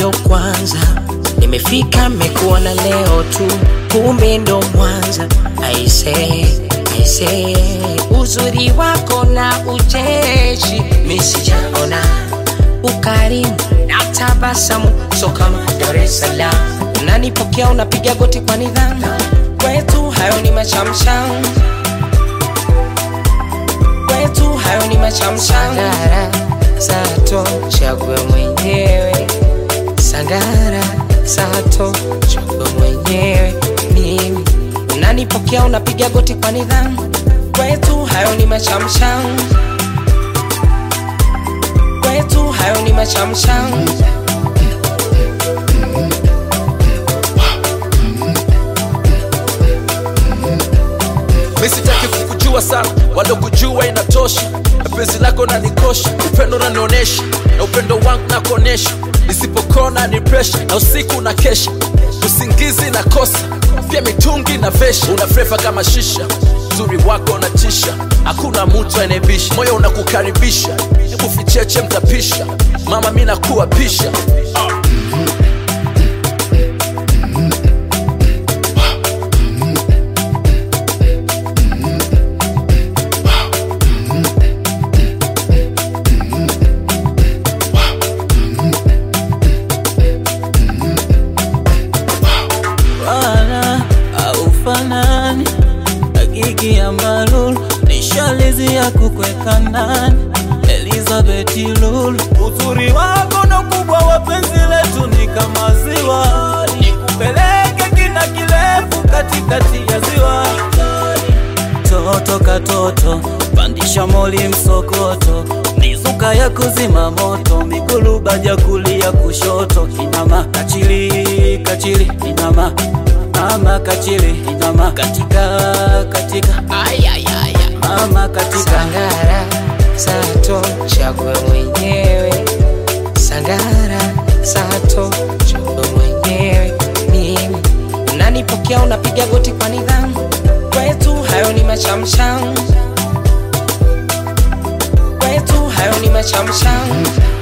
ndo kwanza nimefika, mekuona leo tu, kumbe ndo mwanza. Aise, aise, uzuri wako na ucheshi misijaona, ukarimu na tabasamu, so kama Dar es Salaam unanipokea, unapiga goti kwa nidhamu, kwetu hayo ni machamsham, kwetu hayo ni machamsham. Sangara, Sato, chague mwenyewe Sangara, Sato, chague mwenyewe mimi. Unanipokea, unapiga goti kwa nidhamu, kwetu hayo ni machamsham, kwetu hayo ni machamsham. misitaki kukujua sana wala kujua inatosha na penzi lako nanikosha upendo nanionesha na upendo wangu nakuonesha nisipokona ni presha na usiku na kesha usingizi na kosa pia mitungi na vesha una frefa kama shisha uzuri wako unatisha hakuna mtu anayebisha moyo unakukaribisha hebu ficheche mtapisha mama mi nakuwa pisha wala aufanani agigi ya malulu nishalizi ya kukweka ndani Elizabeth Lulu, uzuri wako na ukubwa wa penzi letu ni kama ziwa, nikupeleke kina kirefu katikati ya ziwa. Toto katoto, pandisha moli msokoto, mizuka ya kuzima moto, migulu baja kulia kushoto, inama kachili kachili, inama mama kachili, inama katika katika, ayayaya mama katika Sangara, Sato, chague mwenyewe. Sangara, Sato, chague mwenyewe mimi. Unanipokea, unapiga goti kwa nidhamu, kwetu hayo ni machamsham, kwetu hayo ni machamsham.